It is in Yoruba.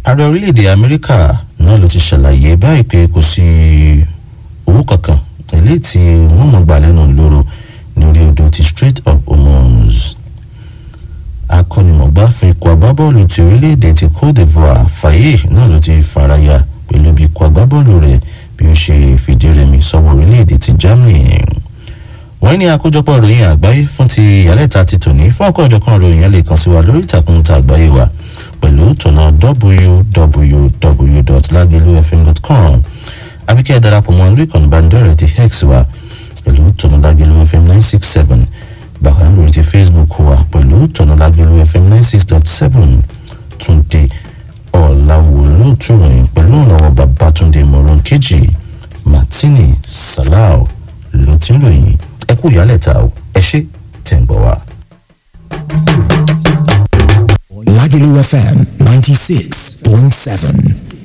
ààrẹ orílẹ̀-èdè amẹ́ríkà náà ló ti ṣàlàyé báyìí pé kò sí owó kankan eléyìí tí wọ́n mọ̀ gbà lẹ́nu lóró ní orí odò ti strait of hormuz akọ́nimọ̀gbá fún ikọ̀ agbábọ́ọ̀lù ti orílẹ̀-èdè ti cote divoire faye náà ló ti faraya pẹ̀lú bí ikọ̀ agbábọ́ọ̀lù rẹ̀ bí ó ṣe fìdí rẹmi sọ́wọ́ orílẹ̀-èdè ti germany wọ́n ní àkójọpọ̀ ìròyìn àgbáyé fún ti ìyálẹ̀ta ti tòní fún ọ̀kọ̀ọ̀jọ̀kan ìròyìn yẹn lè kàn sí wa lórí ìtàkùn ta àgbáyé wa pẹ̀lú tọ̀nà www.lagelufm.com àbíkẹ́ darapọ̀ mọ́ lórí ìkànnì ìbánidọ́rẹ̀ẹ́ ti hex wa pẹ̀lú tọ̀nà Lagelu FM nine six seven bákan lórí ti Facebook wa pẹ̀lú tọ̀nà Lagelu FM nine six dot seven túnde ọ̀làwò lóòtú ròyìn pẹ̀lú ìrànwọ́ Babátúndé mọ̀rún kejì Martini Salau ló ti ń ròyìn ẹ kú ìyálẹ̀ta o ẹ ṣé tẹ̀ ń bọ̀ wá. Lagelu FM 96.7.